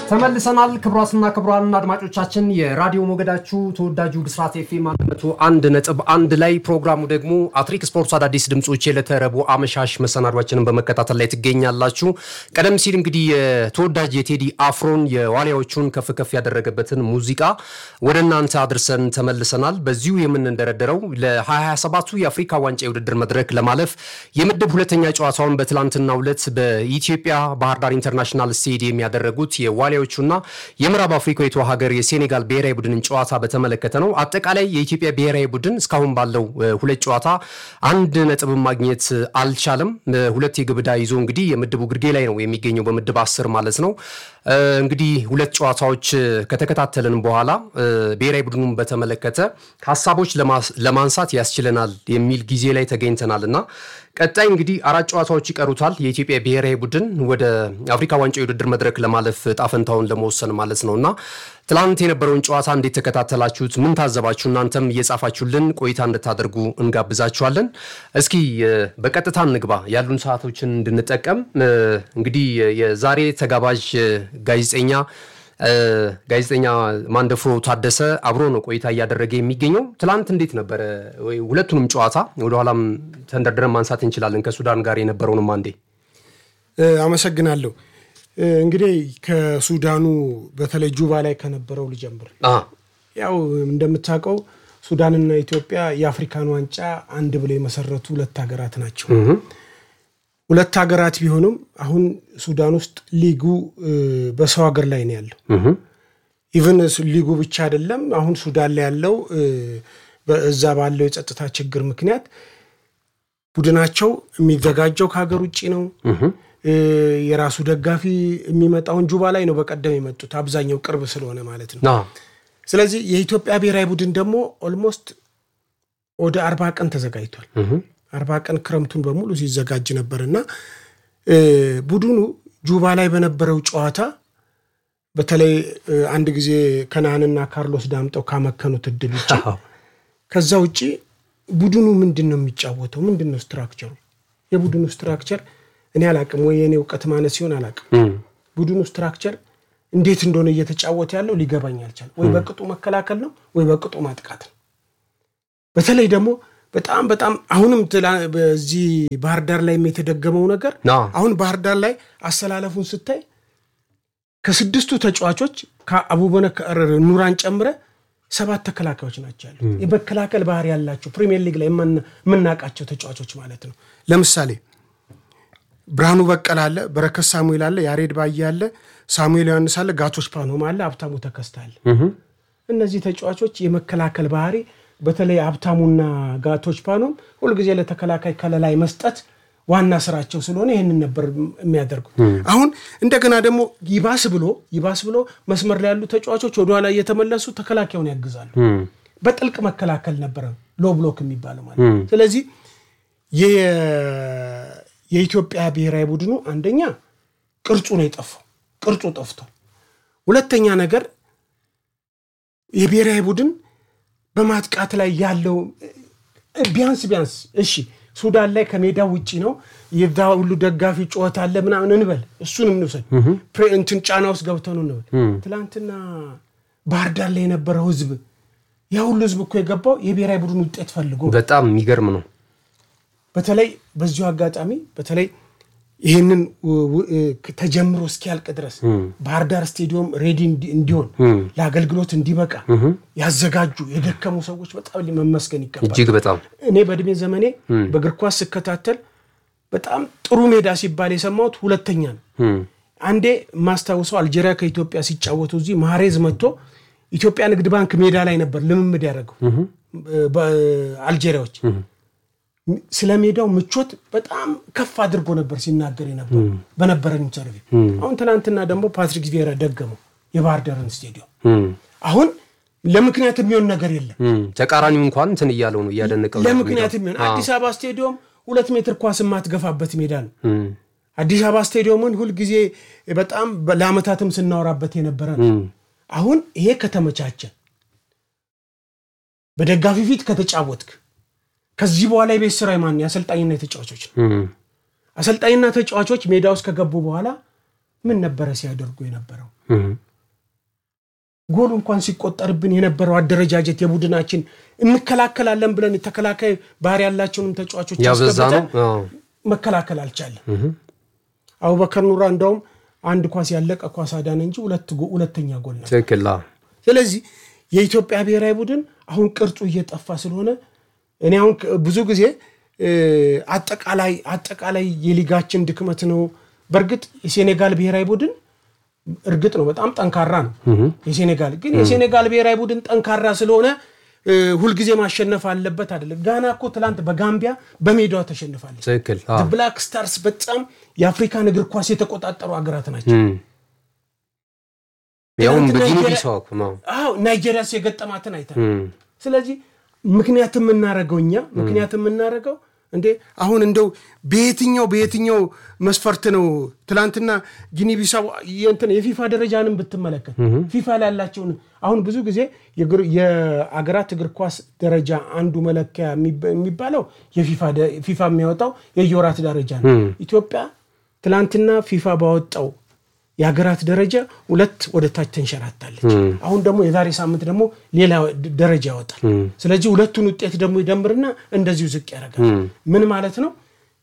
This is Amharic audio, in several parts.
ተመልሰናል። ክቡራትና ክቡራን አድማጮቻችን የራዲዮ ሞገዳችሁ ተወዳጁ ብስራት ኤፍኤም መቶ አንድ ነጥብ አንድ ላይ ፕሮግራሙ ደግሞ አትሪክ ስፖርት አዳዲስ ድምፆች የዕለተ ረቡዕ አመሻሽ መሰናዷችንን በመከታተል ላይ ትገኛላችሁ። ቀደም ሲል እንግዲህ የተወዳጅ የቴዲ አፍሮን የዋሊያዎቹን ከፍ ከፍ ያደረገበትን ሙዚቃ ወደ እናንተ አድርሰን ተመልሰናል። በዚሁ የምንደረደረው ለ2027ቱ የአፍሪካ ዋንጫ የውድድር መድረክ ለማለፍ የምድብ ሁለተኛ ጨዋታውን በትላንትናው ዕለት በኢትዮጵያ ባህር ዳር ኢንተርናሽናል ስቴዲየም ያደረጉት የዋሊያዎቹና የምዕራብ አፍሪካዊቷ ሀገር የሴኔጋል ብሔራዊ ቡድንን ጨዋታ በተመለከተ ነው። አጠቃላይ የኢትዮጵያ ብሔራዊ ቡድን እስካሁን ባለው ሁለት ጨዋታ አንድ ነጥብ ማግኘት አልቻለም። ሁለት የግብ ዕዳ ይዞ እንግዲህ የምድቡ ግርጌ ላይ ነው የሚገኘው በምድብ አስር ማለት ነው። እንግዲህ ሁለት ጨዋታዎች ከተከታተልን በኋላ ብሔራዊ ቡድኑን በተመለከተ ሀሳቦች ለማንሳት ያስችለናል የሚል ጊዜ ላይ ተገኝተናል እና ቀጣይ እንግዲህ አራት ጨዋታዎች ይቀሩታል። የኢትዮጵያ ብሔራዊ ቡድን ወደ አፍሪካ ዋንጫ የውድድር መድረክ ለማለፍ ጣፈንታውን ለመወሰን ማለት ነው እና ትላንት የነበረውን ጨዋታ እንዴት ተከታተላችሁት? ምን ታዘባችሁ? እናንተም እየጻፋችሁልን ቆይታ እንድታደርጉ እንጋብዛችኋለን። እስኪ በቀጥታ እንግባ፣ ያሉን ሰዓቶችን እንድንጠቀም እንግዲህ የዛሬ ተጋባዥ ጋዜጠኛ ጋዜጠኛ ማንደፍሮ ታደሰ አብሮ ነው ቆይታ እያደረገ የሚገኘው። ትላንት እንዴት ነበረ? ሁለቱንም ጨዋታ ወደኋላም ተንደርድረን ማንሳት እንችላለን። ከሱዳን ጋር የነበረውንም አንዴ አመሰግናለሁ። እንግዲህ ከሱዳኑ በተለይ ጁባ ላይ ከነበረው ልጀምር። ያው እንደምታውቀው ሱዳንና ኢትዮጵያ የአፍሪካን ዋንጫ አንድ ብለው የመሰረቱ ሁለት ሀገራት ናቸው። ሁለት ሀገራት ቢሆኑም አሁን ሱዳን ውስጥ ሊጉ በሰው ሀገር ላይ ነው ያለው። ኢቨን ሊጉ ብቻ አይደለም። አሁን ሱዳን ላይ ያለው እዛ ባለው የጸጥታ ችግር ምክንያት ቡድናቸው የሚዘጋጀው ከሀገር ውጭ ነው። የራሱ ደጋፊ የሚመጣውን ጁባ ላይ ነው በቀደም የመጡት አብዛኛው ቅርብ ስለሆነ ማለት ነው። ስለዚህ የኢትዮጵያ ብሔራዊ ቡድን ደግሞ ኦልሞስት ወደ አርባ ቀን ተዘጋጅቷል። አርባ ቀን ክረምቱን በሙሉ ሲዘጋጅ ነበር እና ቡድኑ ጁባ ላይ በነበረው ጨዋታ በተለይ አንድ ጊዜ ከነአንና ካርሎስ ዳምጠው ካመከኑት እድል ውጭ ከዛ ውጭ ቡድኑ ምንድን ነው የሚጫወተው? ምንድን ነው ስትራክቸሩ? የቡድኑ ስትራክቸር እኔ አላቅም፣ ወይ የኔ እውቀት ማነስ ሲሆን አላቅም። ቡድኑ ስትራክቸር እንዴት እንደሆነ እየተጫወተ ያለው ሊገባኝ አልቻለም። ወይ በቅጡ መከላከል ነው ወይ በቅጡ ማጥቃት ነው። በተለይ ደግሞ በጣም በጣም አሁንም በዚህ ባህር ዳር ላይ የተደገመው ነገር አሁን ባህር ዳር ላይ አሰላለፉን ስታይ ከስድስቱ ተጫዋቾች ከአቡበከር ኑራን ጨምረ ሰባት ተከላካዮች ናቸው ያሉት። የመከላከል ባህሪ ያላቸው ፕሪሚየር ሊግ ላይ የምናውቃቸው ተጫዋቾች ማለት ነው። ለምሳሌ ብርሃኑ በቀል አለ፣ በረከት ሳሙኤል አለ፣ ያሬድ ባየ አለ፣ ሳሙኤል ዮሐንስ አለ፣ ጋቶች ፓኖም አለ፣ ሀብታሙ ተከስተ አለ። እነዚህ ተጫዋቾች የመከላከል ባህሪ በተለይ ሀብታሙና ጋቶች ፓኖም ሁልጊዜ ለተከላካይ ከለላይ መስጠት ዋና ስራቸው ስለሆነ ይህንን ነበር የሚያደርጉት። አሁን እንደገና ደግሞ ይባስ ብሎ ይባስ ብሎ መስመር ላይ ያሉ ተጫዋቾች ወደኋላ እየተመለሱ ተከላካዩን ያግዛሉ። በጥልቅ መከላከል ነበረ ሎ ብሎክ የሚባለው ማለት። ስለዚህ የኢትዮጵያ ብሔራዊ ቡድኑ አንደኛ ቅርጹ ነው የጠፋው፣ ቅርጹ ጠፍቷል። ሁለተኛ ነገር የብሔራዊ ቡድን በማጥቃት ላይ ያለው ቢያንስ ቢያንስ እሺ ሱዳን ላይ ከሜዳው ውጭ ነው የዛ ሁሉ ደጋፊ ጩኸት አለ ምናምን እንበል፣ እሱን እንውሰድ። እንትን ጫና ውስጥ ገብተው ነው እንበል። ትላንትና ባህር ዳር ላይ የነበረው ህዝብ ያ ሁሉ ህዝብ እኮ የገባው የብሔራዊ ቡድን ውጤት ፈልጎ በጣም የሚገርም ነው። በተለይ በዚሁ አጋጣሚ በተለይ ይህንን ተጀምሮ እስኪያልቅ ድረስ ባህር ዳር ስቴዲየም ሬዲ እንዲሆን ለአገልግሎት እንዲበቃ ያዘጋጁ የደከሙ ሰዎች በጣም መመስገን ይገባል። እጅግ በጣም እኔ በእድሜ ዘመኔ በእግር ኳስ ስከታተል በጣም ጥሩ ሜዳ ሲባል የሰማሁት ሁለተኛ ነው። አንዴ ማስታውሰው አልጄሪያ ከኢትዮጵያ ሲጫወቱ እዚህ ማሬዝ መጥቶ ኢትዮጵያ ንግድ ባንክ ሜዳ ላይ ነበር ልምምድ ያደረገው አልጄሪያዎች ስለ ሜዳው ምቾት በጣም ከፍ አድርጎ ነበር ሲናገር የነበሩ በነበረን ኢንተርቪው። አሁን ትናንትና ደግሞ ፓትሪክ ቪዬራ ደገመው የባህር ዳርን ስቴዲየም። አሁን ለምክንያት የሚሆን ነገር የለም። ተቃራኒው እንኳን እንትን እያለው ነው እያደነቀው። ለምክንያት የሚሆን አዲስ አበባ ስቴዲየም ሁለት ሜትር ኳስ የማትገፋበት ሜዳ ነው። አዲስ አበባ ስቴዲየምን ሁልጊዜ በጣም ለአመታትም ስናወራበት የነበረ ነው። አሁን ይሄ ከተመቻቸ በደጋፊ ፊት ከተጫወትክ ከዚህ በኋላ የቤት ስራ ማን የአሰልጣኝና የተጫዋቾች ነው። አሰልጣኝና ተጫዋቾች ሜዳ ውስጥ ከገቡ በኋላ ምን ነበረ ሲያደርጉ የነበረው? ጎል እንኳን ሲቆጠርብን የነበረው አደረጃጀት የቡድናችን እንከላከላለን ብለን ተከላካይ ባህሪ ያላቸውንም ተጫዋቾች ያበዛ ነው። አስገብተን አዎ። መከላከል አልቻለም። አቡበከር ኑራ እንደውም አንድ ኳስ ያለቀ ኳስ አዳነ እንጂ ሁለት ጎ- ሁለተኛ ጎል ነው። ትክክል። አዎ። ስለዚህ የኢትዮጵያ ብሔራዊ ቡድን አሁን ቅርጹ እየጠፋ ስለሆነ እኔ አሁን ከ- ብዙ ጊዜ እ፣ አጠቃላይ አጠቃላይ የሊጋችን ድክመት ነው። በእርግጥ የሴኔጋል ብሔራዊ ቡድን እርግጥ ነው በጣም ጠንካራ ነው። የሴኔጋል ግን የሴኔጋል ብሔራዊ ቡድን ጠንካራ ስለሆነ እ፣ ሁልጊዜ ማሸነፍ አለበት አይደለም። ጋና እኮ ትላንት በጋምቢያ በሜዳዋ ተሸንፋለች። ትክክል። አዎ። ብላክ ስታርስ በጣም የአፍሪካን እግር ኳስ የተቆጣጠሩ ሀገራት ናቸው። እም። ያውም ትናንት በጊኒ ናይጄሪያ- ቢሳው እኮ ነው። አዎ ናይጄሪያስ የገጠማትን አይተን እም። ስለዚህ ምክንያት የምናደርገው እኛ ምክንያት የምናደርገው እንዴ አሁን እንደው በየትኛው በየትኛው መስፈርት ነው ትላንትና ጊኒ ቢሳው የእንትን የፊፋ ደረጃንም ብትመለከት ፊፋ ላይ ያላቸውን አሁን ብዙ ጊዜ የእግር- የአገራት እግር ኳስ ደረጃ አንዱ መለኪያ የሚባ- የሚባለው የፊፋ ደ- ፊፋ የሚያወጣው የየወራት ደረጃ ነው ኢትዮጵያ ትላንትና ፊፋ ባወጣው የሀገራት ደረጃ ሁለት ወደ ታች ተንሸራታለች። አሁን ደግሞ የዛሬ ሳምንት ደግሞ ሌላ ድ- ደረጃ ያወጣል። ስለዚህ ሁለቱን ውጤት ደግሞ ይደምርና እንደዚሁ ዝቅ ያደርጋል። ምን ማለት ነው?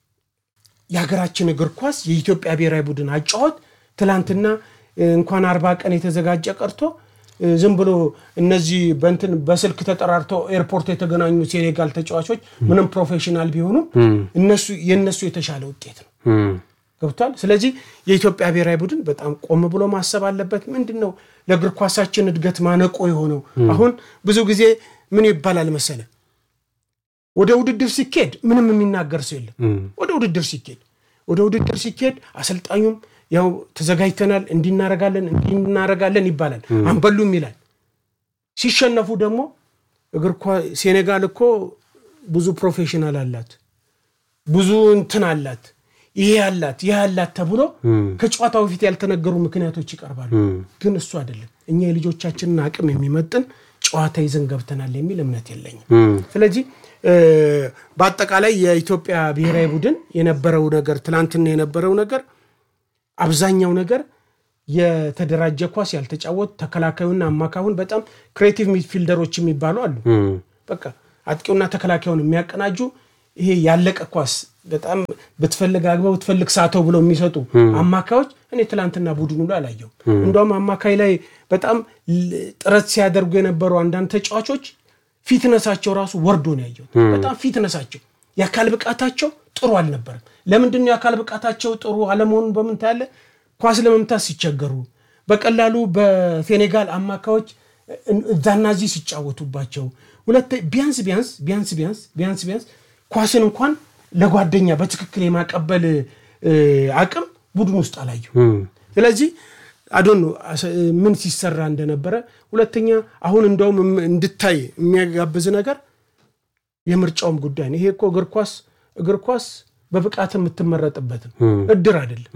የሀገራችን እግር ኳስ የኢትዮጵያ ብሔራዊ ቡድን አጫወት ትላንትና እ፣ እንኳን አርባ ቀን የተዘጋጀ ቀርቶ እ፣ ዝም ብሎ እነዚህ በንትን በስልክ ተጠራርተው ኤርፖርት የተገናኙ ሴኔጋል ተጫዋቾች ምንም ፕሮፌሽናል ቢሆኑም እነሱ የእነሱ የተሻለ ውጤት ነው። እም። ገብቷል። ስለዚህ የኢትዮጵያ ብሔራዊ ቡድን በጣም ቆም ብሎ ማሰብ አለበት። ምንድን ነው ለእግር ኳሳችን እድገት ማነቆ የሆነው? አሁን ብዙ ጊዜ ምን ይባላል መሰለ፣ ወደ ውድድር ሲኬድ ምንም የሚናገር ሰው የለም። ወደ ውድድር ሲኬድ ወደ ውድድር ሲኬድ አሰልጣኙም ያው ተዘጋጅተናል፣ እንዲናረጋለን እንዲናረጋለን ይባላል። አንበሉም ይላል። ሲሸነፉ ደግሞ እግር ኳስ ሴኔጋል እኮ ብዙ ፕሮፌሽናል አላት ብዙ እንትን አላት ይሄ አላት ይህ አላት ተብሎ ከጨዋታው በፊት ያልተነገሩ ምክንያቶች ይቀርባሉ። ግን እሱ አይደለም። እኛ የልጆቻችንን አቅም የሚመጥን ጨዋታ ይዘን ገብተናል የሚል እምነት የለኝም። ስለዚህ እ፣ በአጠቃላይ የኢትዮጵያ ብሔራዊ ቡድን የነበረው ነገር ትናንትና የነበረው ነገር አብዛኛው ነገር የተደራጀ ኳስ ያልተጫወት ተከላካዩና አማካዩን በጣም ክሬቲቭ ሚድፊልደሮች የሚባሉ አሉ። በቃ አጥቂውና ተከላካዩን የሚያቀናጁ ይሄ ያለቀ ኳስ በጣም ብትፈልግ አግባ ብትፈልግ ሳተው ብለው የሚሰጡ አማካዮች እኔ ትላንትና ቡድኑ ላይ አላየሁም። እንደውም አማካይ ላይ በጣም ል- ጥረት ሲያደርጉ የነበሩ አንዳንድ ተጫዋቾች ፊትነሳቸው ራሱ ወርዶ ነው ያየሁት። በጣም ፊትነሳቸው የአካል ብቃታቸው ጥሩ አልነበረም። ለምንድን ነው የአካል ብቃታቸው ጥሩ አለመሆኑን በምን ታያለህ? ኳስ ለመምታት ሲቸገሩ በቀላሉ በሴኔጋል አማካዮች እዛና እዚህ ሲጫወቱባቸው ሁለት ቢያንስ ቢያንስ ቢያንስ ቢያንስ ቢያንስ ቢያንስ ኳስን እንኳን ለጓደኛ በትክክል የማቀበል እ፣ አቅም ቡድን ውስጥ አላየሁ። ስለዚህ አዶን ምን ሲሰራ እንደነበረ ሁለተኛ አሁን እንደውም እም- እንድታይ የሚያጋብዝ ነገር የምርጫውም ጉዳይ ነው። ይሄ እኮ እግር ኳስ እግር ኳስ በብቃት የምትመረጥበት ነው፣ እድር አይደለም።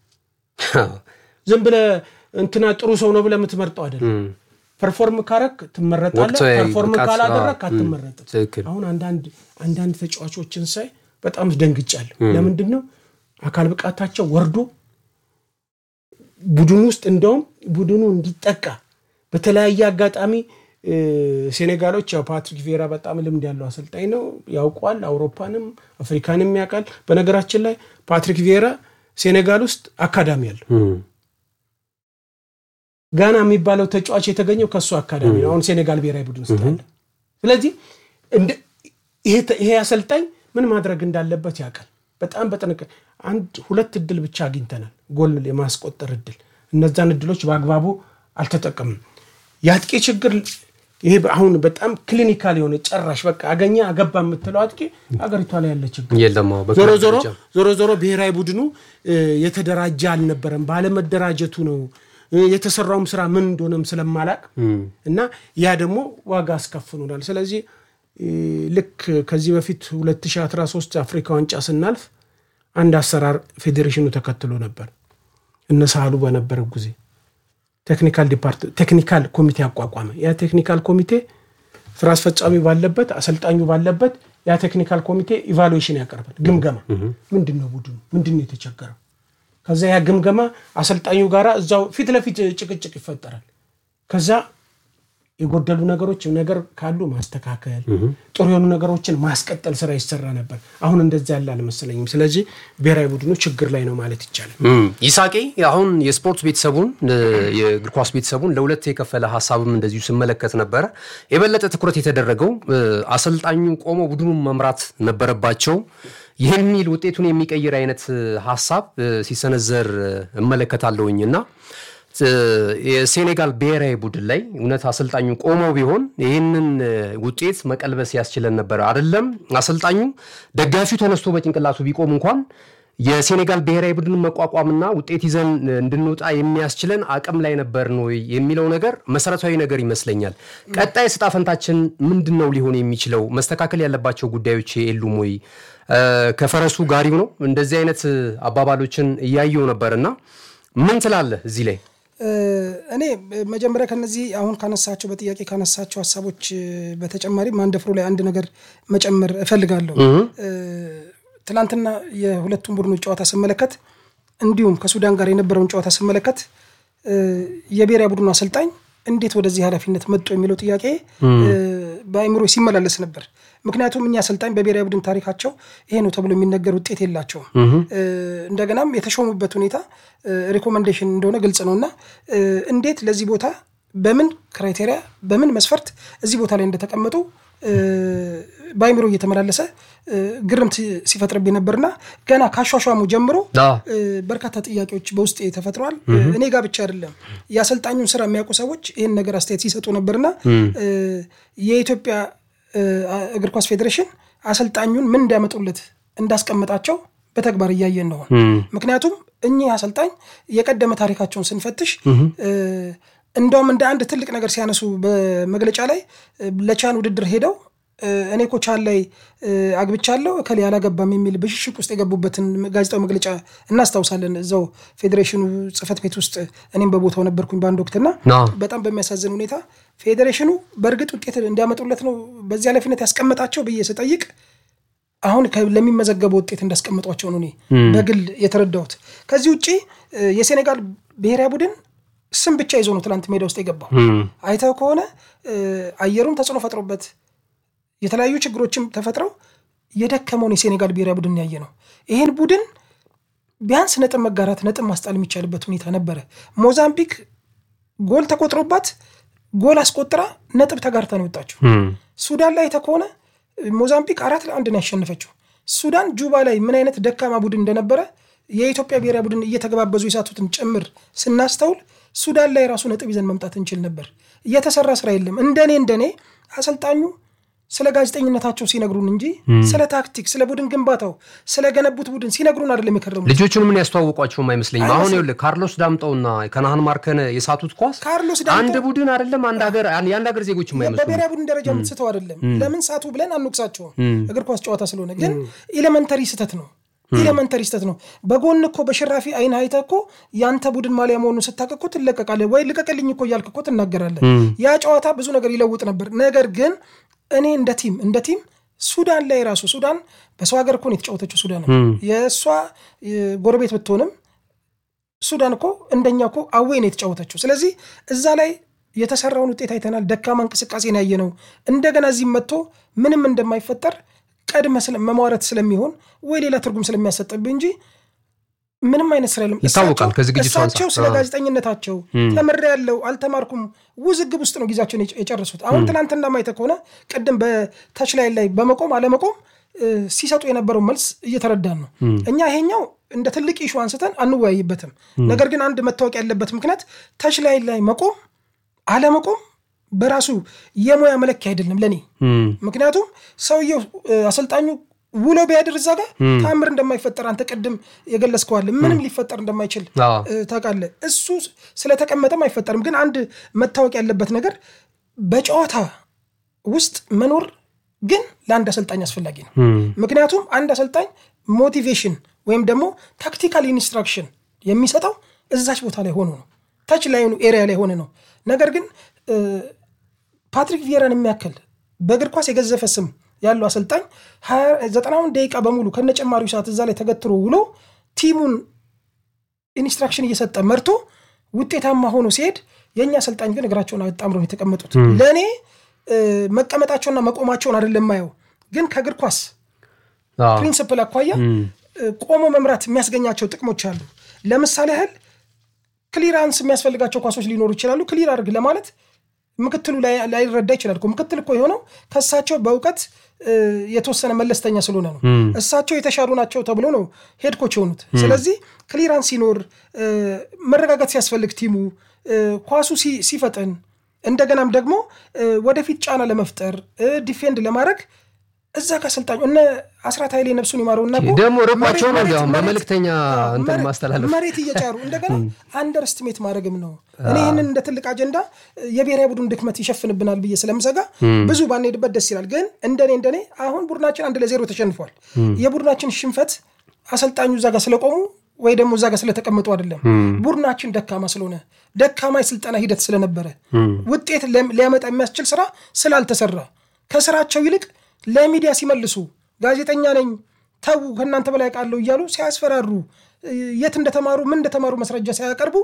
ዝም ብለህ እንትና ጥሩ ሰው ነው ብለህ የምትመርጠው አይደለም። ፐርፎርም ካረክ ትመረጣለህ፣ ወቅታዊ ፐርፎርም ብቃት፣ ካላደረክ አዎ፣ አትመረጥም። ትክክል። አሁን አንዳንድ አንዳንድ ተጫዋቾችን ሳይ በጣም ደንግጫለሁ። ለምንድን ነው አካል ብቃታቸው ወርዶ ቡድኑ ውስጥ እንደውም ቡድኑ እንዲጠቃ በተለያየ አጋጣሚ እ፣ ሴኔጋሎች ያው ፓትሪክ ቪዬራ በጣም ልምድ ያለው አሰልጣኝ ነው፣ ያውቋል። አውሮፓንም አፍሪካንም ያውቃል። በነገራችን ላይ ፓትሪክ ቪዬራ ሴኔጋል ውስጥ አካዳሚ አለው። ጋና የሚባለው ተጫዋች የተገኘው ከእሱ አካዳሚ ነው። አሁን ሴኔጋል ብሔራዊ ቡድን ውስጥ አለ። ስለዚህ እንደ- ይሄ ተ- ይሄ አሰልጣኝ ምን ማድረግ እንዳለበት ያውቃል። በጣም በጥንቃቄ አንድ ሁለት እድል ብቻ አግኝተናል፣ ጎል የማስቆጠር እድል። እነዛን እድሎች በአግባቡ አልተጠቀምም። የአጥቂ ችግር ይሄ አሁን በጣም ክሊኒካል የሆነ ጨራሽ በቃ አገኘ አገባ የምትለው አጥቂ ሀገሪቷ ላይ ያለ ችግር የለም አዎ፣ ዞሮ በክለብ ዞሮ ደረጃ። ዞሮ ዞሮ ብሔራዊ ቡድኑ እ፣ የተደራጀ አልነበረም። ባለመደራጀቱ ነው እ፣ የተሰራውም ስራ ምን እንደሆነም ስለማላቅ እና ያ ደግሞ ዋጋ አስከፍኖናል። ስለዚህ እ፣ ልክ ከዚህ በፊት 2013 አፍሪካ ዋንጫ ስናልፍ አንድ አሰራር ፌዴሬሽኑ ተከትሎ ነበር። እነ ሳህሉ በነበረው ጊዜ ቴክኒካል ዲፓርት ቴክኒካል ኮሚቴ አቋቋመ። ያ ቴክኒካል ኮሚቴ ስራ አስፈጻሚ ባለበት አሰልጣኙ ባለበት ያ ቴክኒካል ኮሚቴ ኢቫሉዌሽን ያቀርባል። ግምገማ ምንድን ነው ቡድኑ ምንድን ነው የተቸገረው? ከዛ ያ ግምገማ አሰልጣኙ ጋራ እዛው ፊት ለፊት ጭቅጭቅ ይፈጠራል። ከዛ የጎደሉ ነገሮች ነገር ካሉ ማስተካከል፣ ጥሩ የሆኑ ነገሮችን ማስቀጠል ስራ ይሰራ ነበር። አሁን እንደዚ ያለ አልመሰለኝም። ስለዚህ ብሔራዊ ቡድኑ ችግር ላይ ነው ማለት ይቻላል። ይሳቄ አሁን የስፖርት ቤተሰቡን የእግር ኳስ ቤተሰቡን ለሁለት የከፈለ ሀሳብም እንደዚሁ ስመለከት ነበረ። የበለጠ ትኩረት የተደረገው አሰልጣኙ ቆመው ቡድኑን መምራት ነበረባቸው የሚል ውጤቱን የሚቀይር አይነት ሀሳብ ሲሰነዘር እመለከታለሁኝ እና የሴኔጋል ብሔራዊ ቡድን ላይ እውነት አሰልጣኙ ቆመው ቢሆን ይህንን ውጤት መቀልበስ ያስችለን ነበር። አይደለም አሰልጣኙ ደጋፊው ተነስቶ በጭንቅላቱ ቢቆም እንኳን የሴኔጋል ብሔራዊ ቡድን መቋቋምና ውጤት ይዘን እንድንወጣ የሚያስችለን አቅም ላይ ነበር ነው የሚለው ነገር መሰረታዊ ነገር ይመስለኛል። ቀጣይ ዕጣ ፈንታችን ምንድን ነው ሊሆን የሚችለው? መስተካከል ያለባቸው ጉዳዮች የሉም ወይ? ከፈረሱ ጋሪው ነው። እንደዚህ አይነት አባባሎችን እያየው ነበርና ምን ትላለህ እዚህ ላይ? እኔ መጀመሪያ ከነዚህ አሁን ካነሳቸው በጥያቄ ካነሳቸው ሀሳቦች በተጨማሪ ማንደፍሮ ላይ አንድ ነገር መጨመር እፈልጋለሁ። ትናንትና የሁለቱም ቡድኖች ጨዋታ ስመለከት እንዲሁም ከሱዳን ጋር የነበረውን ጨዋታ ስመለከት የብሔራዊ ቡድኑ አሰልጣኝ እንዴት ወደዚህ ኃላፊነት መጡ የሚለው ጥያቄ በአእምሮ ሲመላለስ ነበር። ምክንያቱም እኛ አሰልጣኝ በብሔራዊ ቡድን ታሪካቸው ይሄ ነው ተብሎ የሚነገር ውጤት የላቸውም። እንደገናም የተሾሙበት ሁኔታ ሪኮመንዴሽን እንደሆነ ግልጽ ነው እና እንዴት ለዚህ ቦታ በምን ክራይቴሪያ በምን መስፈርት እዚህ ቦታ ላይ እንደተቀመጡ በአይምሮ እየተመላለሰ ግርምት ሲፈጥርብኝ ነበርና ገና ካሿሿሙ ጀምሮ በርካታ ጥያቄዎች በውስጥ ተፈጥረዋል። እኔ ጋር ብቻ አይደለም የአሰልጣኙን ስራ የሚያውቁ ሰዎች ይህን ነገር አስተያየት ሲሰጡ ነበርና የኢትዮጵያ እግር ኳስ ፌዴሬሽን አሰልጣኙን ምን እንዲያመጡለት እንዳስቀመጣቸው በተግባር እያየን ነው። ምክንያቱም እኚህ አሰልጣኝ የቀደመ ታሪካቸውን ስንፈትሽ እንደውም እንደ አንድ ትልቅ ነገር ሲያነሱ በመግለጫ ላይ ለቻን ውድድር ሄደው እኔ እኮ ቻን ላይ አግብቻለሁ እከሌ አላገባም የሚል ብሽሽቅ ውስጥ የገቡበትን ጋዜጣዊ መግለጫ እናስታውሳለን። እዛው ፌዴሬሽኑ ጽሕፈት ቤት ውስጥ እኔም በቦታው ነበርኩኝ በአንድ ወቅትና በጣም በሚያሳዝን ሁኔታ ፌዴሬሽኑ በእርግጥ ውጤት እንዲያመጡለት ነው በዚህ ኃላፊነት ያስቀመጣቸው ብዬ ስጠይቅ አሁን ለሚመዘገበው ውጤት እንዳስቀመጧቸው ነው እኔ በግል የተረዳሁት። ከዚህ ውጭ የሴኔጋል ብሔራዊ ቡድን ስም ብቻ ይዞ ነው ትናንት ሜዳ ውስጥ የገባው። አይተው ከሆነ አየሩም ተጽዕኖ ፈጥሮበት የተለያዩ ችግሮችም ተፈጥረው የደከመውን የሴኔጋል ብሔራዊ ቡድን ያየ ነው። ይህን ቡድን ቢያንስ ነጥብ መጋራት ነጥብ ማስጣል የሚቻልበት ሁኔታ ነበረ። ሞዛምቢክ ጎል ተቆጥሮባት ጎል አስቆጥራ ነጥብ ተጋርታ ነው የወጣችው። ሱዳን ላይ አይተህ ከሆነ ሞዛምቢክ አራት ለአንድ ነው ያሸነፈችው። ሱዳን ጁባ ላይ ምን አይነት ደካማ ቡድን እንደነበረ የኢትዮጵያ ብሔራዊ ቡድን እየተገባበዙ የሳቱትን ጭምር ስናስተውል ሱዳን ላይ ራሱ ነጥብ ይዘን መምጣት እንችል ነበር። እየተሰራ ስራ የለም። እንደኔ እንደኔ አሰልጣኙ ስለ ጋዜጠኝነታቸው ሲነግሩን እንጂ ስለ ታክቲክ፣ ስለ ቡድን ግንባታው፣ ስለ ገነቡት ቡድን ሲነግሩን አይደለም የከረሙት። ልጆቹን ምን ያስተዋወቋቸውም አይመስለኝም። አሁን ይኸውልህ ካርሎስ ዳምጠውና ከነሃን ማርከነ የሳቱት ኳስ ካርሎስ አንድ ቡድን አይደለም አንድ ሀገር የአንድ ሀገር ዜጎች የማይመስሉ በብሔራዊ ቡድን ደረጃ የምትስተው አይደለም። ለምን ሳቱ ብለን አንወቅሳቸውም። እግር ኳስ ጨዋታ ስለሆነ ግን ኤሌመንተሪ ስህተት ነው ኤሌመንተሪ ስህተት ነው። በጎን እኮ በሽራፊ አይን አይተህ እኮ ያንተ ቡድን ማሊያ መሆኑን ስታውቅ እኮ ትለቀቃለህ ወይ ልቀቅልኝ እኮ እያልክ እኮ ትናገራለህ። ያ ጨዋታ ብዙ ነገር ይለውጥ ነበር። ነገር ግን እኔ እንደ ቲም እንደ ቲም ሱዳን ላይ ራሱ ሱዳን በሰው ሀገር እኮ ነው የተጫወተችው። ሱዳን የእሷ ጎረቤት ብትሆንም ሱዳን እኮ እንደኛ እኮ አዌ ነው የተጫወተችው። ስለዚህ እዛ ላይ የተሰራውን ውጤት አይተናል። ደካማ እንቅስቃሴን ያየ ነው። እንደገና እዚህም መጥቶ ምንም እንደማይፈጠር ቀድመ መሟረት ስለሚሆን ወይ ሌላ ትርጉም ስለሚያሰጥብህ እንጂ ምንም አይነት ስራ የለም። ይታወቃል። ከዝግጅቱ እሳቸው ስለ ጋዜጠኝነታቸው ተምሬያለሁ አልተማርኩም ውዝግብ ውስጥ ነው ጊዜያቸውን የጨረሱት። አሁን ትናንትና ማየተ ከሆነ ቅድም በታች ላይ ላይ በመቆም አለመቆም ሲሰጡ የነበረው መልስ እየተረዳን ነው። እኛ ይሄኛው እንደ ትልቅ ኢሹ አንስተን አንወያይበትም። ነገር ግን አንድ መታወቅ ያለበት ምክንያት ታች ላይ ላይ መቆም አለመቆም በራሱ የሙያ መለኪያ አይደለም ለእኔ። ምክንያቱም ሰውየው አሰልጣኙ ውሎ ቢያድር እዛ ጋር ተአምር እንደማይፈጠር አንተ ቅድም የገለጽከዋል። ምንም ሊፈጠር እንደማይችል ታውቃለህ። እሱ ስለተቀመጠም አይፈጠርም። ግን አንድ መታወቅ ያለበት ነገር በጨዋታ ውስጥ መኖር ግን ለአንድ አሰልጣኝ አስፈላጊ ነው። ምክንያቱም አንድ አሰልጣኝ ሞቲቬሽን ወይም ደግሞ ታክቲካል ኢንስትራክሽን የሚሰጠው እዛች ቦታ ላይ ሆኖ ነው፣ ታች ላይ ኤሪያ ላይ ሆነ ነው። ነገር ግን ፓትሪክ ቪየራን የሚያክል በእግር ኳስ የገዘፈ ስም ያለው አሰልጣኝ ዘጠናውን ደቂቃ በሙሉ ከነጨማሪው ሰዓት እዛ ላይ ተገትሮ ውሎ ቲሙን ኢንስትራክሽን እየሰጠ መርቶ ውጤታማ ሆኖ ሲሄድ የእኛ አሰልጣኝ ግን እግራቸውን አጣምረው ነው የተቀመጡት። ለእኔ መቀመጣቸውና መቆማቸውን አይደለም የማየው፣ ግን ከእግር ኳስ ፕሪንስፕል አኳያ ቆሞ መምራት የሚያስገኛቸው ጥቅሞች አሉ። ለምሳሌ ያህል ክሊራንስ የሚያስፈልጋቸው ኳሶች ሊኖሩ ይችላሉ። ክሊር አድርግ ለማለት ምክትሉ ላይረዳ ይችላል። ምክትል እኮ የሆነው ከእሳቸው በእውቀት የተወሰነ መለስተኛ ስለሆነ ነው። እሳቸው የተሻሉ ናቸው ተብሎ ነው ሄድ ኮች የሆኑት። ስለዚህ ክሊራንስ ሲኖር መረጋጋት ሲያስፈልግ ቲሙ ኳሱ ሲፈጥን እንደገናም ደግሞ ወደፊት ጫና ለመፍጠር ዲፌንድ ለማድረግ እዛ ከአሰልጣኙ እነ አስራት ኃይሌ ነፍሱን ይማረውና ደግሞ ርቋቸው ነው እንዲያውም በመልእክተኛ እንትን ማስተላለፍ መሬት እየጫሩ እንደገና አንደርስትሜት ማድረግም ነው። እኔ ይህንን እንደ ትልቅ አጀንዳ የብሔራዊ ቡድን ድክመት ይሸፍንብናል ብዬ ስለምሰጋ ብዙ ባንሄድበት ደስ ይላል። ግን እንደኔ እንደኔ አሁን ቡድናችን አንድ ለዜሮ ተሸንፏል። የቡድናችን ሽንፈት አሰልጣኙ እዛ ጋር ስለቆሙ ወይ ደግሞ እዛ ጋር ስለተቀመጡ አይደለም። ቡድናችን ደካማ ስለሆነ ደካማ የስልጠና ሂደት ስለነበረ ውጤት ሊያመጣ የሚያስችል ስራ ስላልተሰራ ከስራቸው ይልቅ ለሚዲያ ሲመልሱ ጋዜጠኛ ነኝ ተዉ ከእናንተ በላይ ቃለሁ እያሉ ሲያስፈራሩ የት እንደተማሩ ምን እንደተማሩ መስረጃ ሳያቀርቡ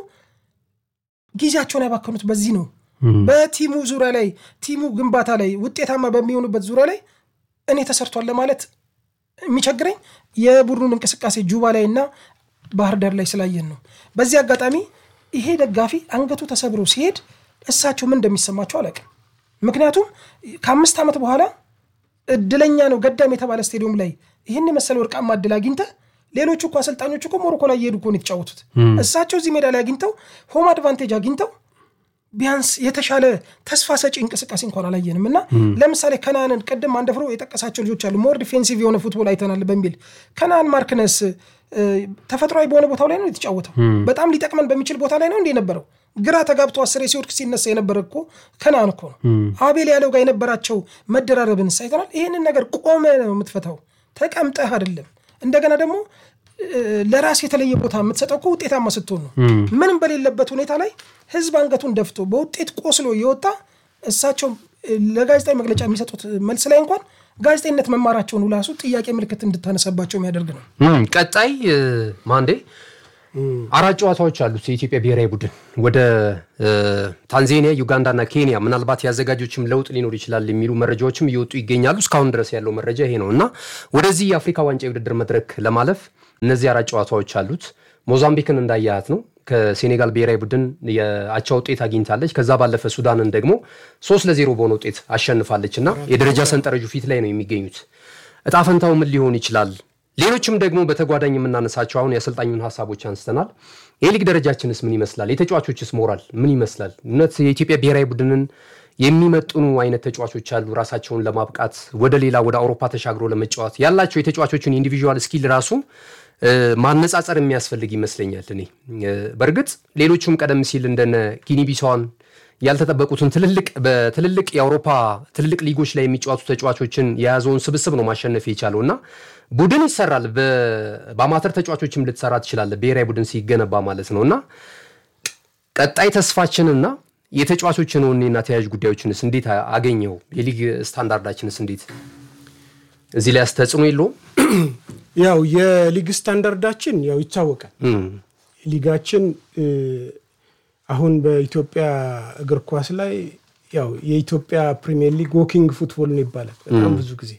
ጊዜያቸውን ያባከኑት በዚህ ነው። በቲሙ ዙሪያ ላይ ቲሙ ግንባታ ላይ ውጤታማ በሚሆኑበት ዙሪያ ላይ እኔ ተሰርቷል ለማለት የሚቸግረኝ የቡድኑን እንቅስቃሴ ጁባ ላይ እና ባህር ዳር ላይ ስላየን ነው። በዚህ አጋጣሚ ይሄ ደጋፊ አንገቱ ተሰብሮ ሲሄድ እሳቸው ምን እንደሚሰማቸው አላውቅም። ምክንያቱም ከአምስት ዓመት በኋላ እድለኛ ነው ገዳም የተባለ ስቴዲየም ላይ ይህን የመሰለ ወርቃማ እድል አግኝተ ሌሎቹ እኮ አሰልጣኞች እኮ ሞሮኮ ላይ እየሄዱ እኮ ነው የተጫወቱት። እሳቸው እዚህ ሜዳ ላይ አግኝተው ሆም አድቫንቴጅ አግኝተው ቢያንስ የተሻለ ተስፋ ሰጪ እንቅስቃሴ እንኳን አላየንም እና ለምሳሌ ከናንን ቅድም አንደፍሮ የጠቀሳቸው ልጆች አሉ ሞር ዲፌንሲቭ የሆነ ፉትቦል አይተናል በሚል ከናን ማርክነስ ተፈጥሯዊ በሆነ ቦታው ላይ ነው የተጫወተው። በጣም ሊጠቅመን በሚችል ቦታ ላይ ነው እንደ የነበረው ግራ ተጋብቶ አስሬ ሲወድቅ ሲነሳ የነበረ እኮ ከናን እኮ ነው። አቤል ያለው ጋር የነበራቸው መደራረብን አይተናል። ይህንን ነገር ቆመ ነው የምትፈታው፣ ተቀምጠህ አይደለም። እንደገና ደግሞ ለራስ የተለየ ቦታ የምትሰጠው እኮ ውጤታማ ስትሆን ነው። ምንም በሌለበት ሁኔታ ላይ ህዝብ አንገቱን ደፍቶ በውጤት ቆስሎ የወጣ እሳቸው ለጋዜጣዊ መግለጫ የሚሰጡት መልስ ላይ እንኳን ጋዜጠኝነት መማራቸውን ራሱ ጥያቄ ምልክት እንድታነሳባቸው የሚያደርግ ነው። ቀጣይ ማንዴ አራት ጨዋታዎች አሉት የኢትዮጵያ ብሔራዊ ቡድን ወደ ታንዛኒያ፣ ዩጋንዳና ኬንያ። ምናልባት የአዘጋጆችም ለውጥ ሊኖር ይችላል የሚሉ መረጃዎችም እየወጡ ይገኛሉ። እስካሁን ድረስ ያለው መረጃ ይሄ ነው እና ወደዚህ የአፍሪካ ዋንጫ የውድድር መድረክ ለማለፍ እነዚህ አራት ጨዋታዎች አሉት። ሞዛምቢክን እንዳያያት ነው ከሴኔጋል ብሔራዊ ቡድን የአቻ ውጤት አግኝታለች። ከዛ ባለፈ ሱዳንን ደግሞ ሶስት ለዜሮ በሆነ ውጤት አሸንፋለች እና የደረጃ ሰንጠረዡ ፊት ላይ ነው የሚገኙት። እጣ ፈንታው ምን ሊሆን ይችላል? ሌሎችም ደግሞ በተጓዳኝ የምናነሳቸው አሁን የአሰልጣኙን ሀሳቦች አንስተናል። የሊግ ደረጃችንስ ምን ይመስላል? የተጫዋቾችስ ሞራል ምን ይመስላል? እውነት የኢትዮጵያ ብሔራዊ ቡድንን የሚመጥኑ አይነት ተጫዋቾች አሉ? ራሳቸውን ለማብቃት ወደ ሌላ ወደ አውሮፓ ተሻግሮ ለመጫወት ያላቸው የተጫዋቾችን ኢንዲቪዥዋል ስኪል ራሱ ማነጻጸር የሚያስፈልግ ይመስለኛል። እኔ በእርግጥ ሌሎቹም ቀደም ሲል እንደነ ጊኒቢሳዋን ያልተጠበቁትን ትልልቅ በትልልቅ የአውሮፓ ትልልቅ ሊጎች ላይ የሚጫወቱ ተጫዋቾችን የያዘውን ስብስብ ነው ማሸነፍ የቻለው እና ቡድን ይሰራል። በአማተር ተጫዋቾችም ልትሰራ ትችላለህ፣ ብሔራዊ ቡድን ሲገነባ ማለት ነው እና ቀጣይ ተስፋችንና የተጫዋቾችን ወኔና ተያያዥ ጉዳዮችንስ እንዴት አገኘው? የሊግ ስታንዳርዳችንስ እንዴት እዚህ ላይ ተጽዕኖ የለውም? ያው የሊግ ስታንዳርዳችን ያው ይታወቃል። ሊጋችን አሁን በኢትዮጵያ እግር ኳስ ላይ ያው የኢትዮጵያ ፕሪሚየር ሊግ ዎኪንግ ፉትቦል ነው ይባላል። በጣም ብዙ ጊዜ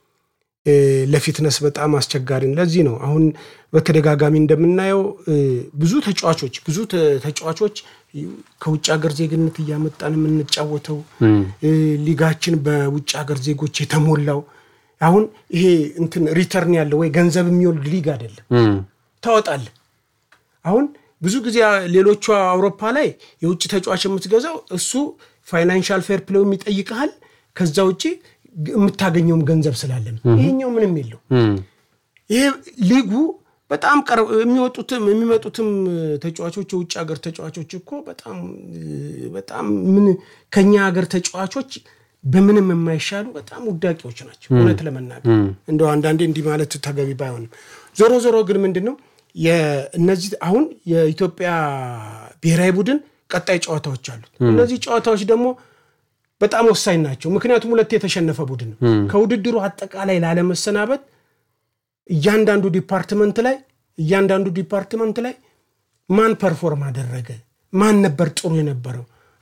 ለፊትነስ በጣም አስቸጋሪ ነው። ለዚህ ነው አሁን በተደጋጋሚ እንደምናየው ብዙ ተጫዋቾች ብዙ ተጫዋቾች ከውጭ ሀገር ዜግነት እያመጣን የምንጫወተው ሊጋችን በውጭ ሀገር ዜጎች የተሞላው አሁን ይሄ እንትን ሪተርን ያለው ወይ ገንዘብ የሚወልድ ሊግ አይደለም። ታወጣለህ። አሁን ብዙ ጊዜ ሌሎቹ አውሮፓ ላይ የውጭ ተጫዋች የምትገዛው እሱ ፋይናንሻል ፌር ፕሌው ይጠይቀሃል። ከዛ ውጭ የምታገኘውም ገንዘብ ስላለ ነው። ይሄኛው ምንም የለው። ይሄ ሊጉ በጣም የሚወጡትም የሚመጡትም ተጫዋቾች የውጭ ሀገር ተጫዋቾች እኮ በጣም በጣም ምን ከኛ ሀገር ተጫዋቾች በምንም የማይሻሉ በጣም ውዳቂዎች ናቸው። እውነት ለመናገር እንደው አንዳንዴ እንዲህ ማለት ተገቢ ባይሆንም ዞሮ ዞሮ ግን ምንድን ነው እነዚህ አሁን የኢትዮጵያ ብሔራዊ ቡድን ቀጣይ ጨዋታዎች አሉት። እነዚህ ጨዋታዎች ደግሞ በጣም ወሳኝ ናቸው። ምክንያቱም ሁለት የተሸነፈ ቡድን ነው። ከውድድሩ አጠቃላይ ላለመሰናበት እያንዳንዱ ዲፓርትመንት ላይ እያንዳንዱ ዲፓርትመንት ላይ ማን ፐርፎርም አደረገ፣ ማን ነበር ጥሩ የነበረው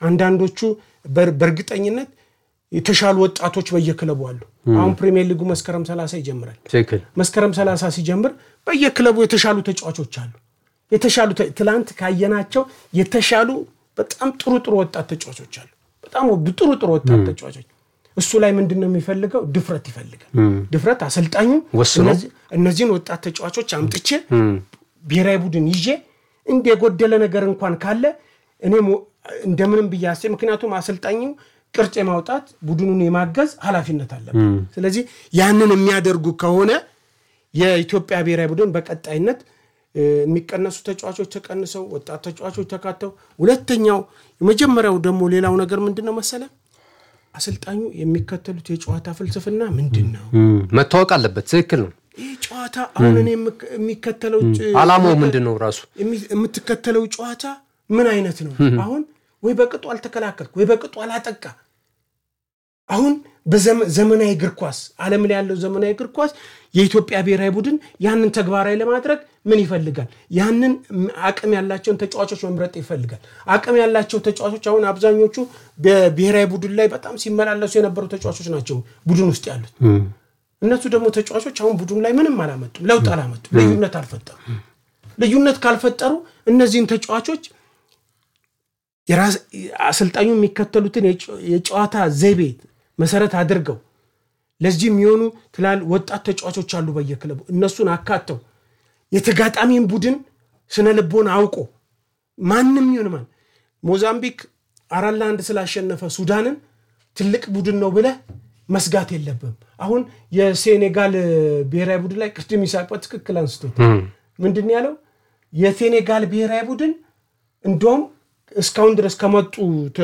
አንዳንዶቹ በእርግጠኝነት የተሻሉ ወጣቶች በየክለቡ አሉ። አሁን ፕሪሚየር ሊጉ መስከረም 30 ይጀምራል። ትክክል። መስከረም 30 ሲጀምር በየክለቡ የተሻሉ ተጫዋቾች አሉ። የተሻሉ ትላንት ካየናቸው የተሻሉ በጣም ጥሩ ጥሩ ወጣት ተጫዋቾች አሉ። በጣም ጥሩ ጥሩ ወጣት ተጫዋቾች እሱ ላይ ምንድን ነው የሚፈልገው? ድፍረት ይፈልጋል። ድፍረት አሰልጣኙ ወስኖ እነዚህን ወጣት ተጫዋቾች አምጥቼ ብሔራዊ ቡድን ይዤ እንደ የጎደለ ነገር እንኳን ካለ እኔም እንደምንም ብዬ አስቤ ምክንያቱም አሰልጣኙ ቅርጽ የማውጣት ቡድኑን የማገዝ ኃላፊነት አለበት። ስለዚህ ያንን የሚያደርጉ ከሆነ የኢትዮጵያ ብሔራዊ ቡድን በቀጣይነት የሚቀነሱ ተጫዋቾች ተቀንሰው ወጣት ተጫዋቾች ተካተው፣ ሁለተኛው የመጀመሪያው ደግሞ ሌላው ነገር ምንድን ነው መሰለ አሰልጣኙ የሚከተሉት የጨዋታ ፍልስፍና ምንድን ነው መታወቅ አለበት። ትክክል ነው። ይህ ጨዋታ አሁን እኔ የሚከተለው አላማው ምንድን ነው ራሱ የምትከተለው ጨዋታ ምን አይነት ነው? አሁን ወይ በቅጡ አልተከላከልክ ወይ በቅጡ አላጠቃ። አሁን በዘመናዊ እግር ኳስ ዓለም ላይ ያለው ዘመናዊ እግር ኳስ የኢትዮጵያ ብሔራዊ ቡድን ያንን ተግባራዊ ለማድረግ ምን ይፈልጋል? ያንን አቅም ያላቸውን ተጫዋቾች መምረጥ ይፈልጋል። አቅም ያላቸው ተጫዋቾች አሁን አብዛኞቹ በብሔራዊ ቡድን ላይ በጣም ሲመላለሱ የነበሩ ተጫዋቾች ናቸው ቡድን ውስጥ ያሉት። እነሱ ደግሞ ተጫዋቾች አሁን ቡድን ላይ ምንም አላመጡም፣ ለውጥ አላመጡም፣ ልዩነት አልፈጠሩ። ልዩነት ካልፈጠሩ እነዚህን ተጫዋቾች አሰልጣኙ የሚከተሉትን የጨዋታ ዘይቤ መሰረት አድርገው ለዚህ የሚሆኑ ትላል ወጣት ተጫዋቾች አሉ በየክለቡ እነሱን አካተው የተጋጣሚን ቡድን ስነ ልቦን አውቆ ማንም ይሁን ማን ሞዛምቢክ አራት ለአንድ ስላሸነፈ ሱዳንን ትልቅ ቡድን ነው ብለህ መስጋት የለብም። አሁን የሴኔጋል ብሔራዊ ቡድን ላይ ቅድም ይሳቅ በትክክል አንስቶት ምንድን ያለው የሴኔጋል ብሔራዊ ቡድን እንደውም እስካሁን ድረስ ከመጡ